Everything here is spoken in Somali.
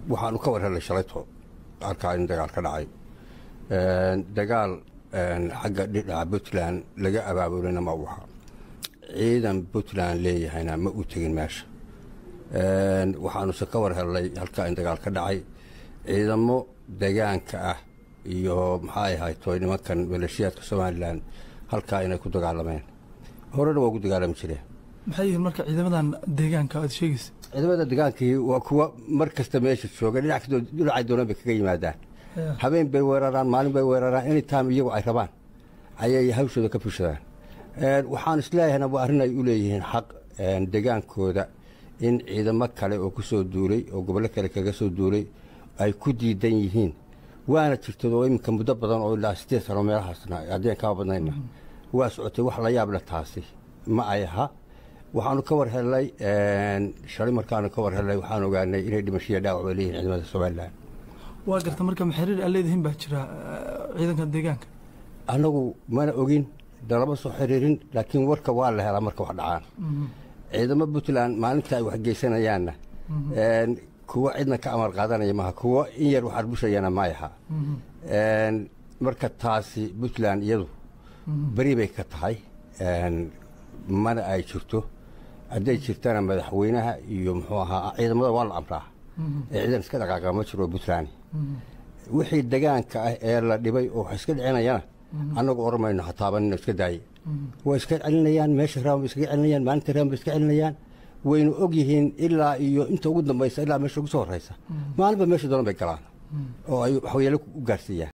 waxaanu ka war helay shalayto halkaa in dagaal ka dhacay dagaal xagga dhinaca puntland laga abaabulina ma u ahaa ciidan puntland leeyahayna ma u tegin meesha waxaanuse ka war helnay halkaa in dagaal ka dhacay ciidamo degaanka ah iyo maxay ahayto nimankan maleeshiyaadka somalilan halkaa inay ku dagaalameen horena waa ku dagaalami jireen maxay yihiin marka ciidamadan deegaanka aad sheegaysa ciidamada degaankii waa kuwa mar kasta meesha jooga dhinacay doonaan bay kaga yimaadaan habeen bay weeraraan maalin bay weeraraan anytime iyagu ay rabaan ayay hawshooda ka fushadaan waxaan isleeyahayna waa arrin ay u leeyihiin xaq degaankooda in ciidamo kale oo ku soo duulay oo gobollo kale kaga soo duulay ay ku diidan yihiin waana jirtad oo iminka muddo badan oo ilaa sideed sano meelahaasna haddeen kama badnayna waa socotay wax la yaable taasi ma ay aha waxaanu ka war helnay shalay markaanu ka war helnay waxaan ogaanay inay dhimashiya dhaawac bay leeyihin ciidamada somalilan waa garta marka maxariir aa leedihiin baa jira ciidanka deegaanka annagu mana ogin dalama soo xiriirin laakiin warka waa la helaa marka wax dhacaan ciidamo puntland maalinta ay waxgeysanayaanna kuwo cidna ka amar qaadanaya maaha kuwo in yar wax arbushayana ma aha marka taasi puntland iyadu beri bay ka tahay mana ay jirto hadday jirtana madaxweynaha iyo muxuu ahaa ciidamada waa la amraa ee ciidan iska dhaqaaqa ma jiro puntland wixii degaanka ah ee la dhibay oo wax iska dhicinayana annagu oran mayno hataabanino iska daaye way iska celinayaan meesha raban bay iskaga celinayaan maalinta raban bay iska celinayaan waynu og yihiin ilaa iyo inta ugu dambaysa ilaa meesha ugu soo horraysa maalinba meesha doona bay galaan oo ay waxyeelo u gaarsiiyaan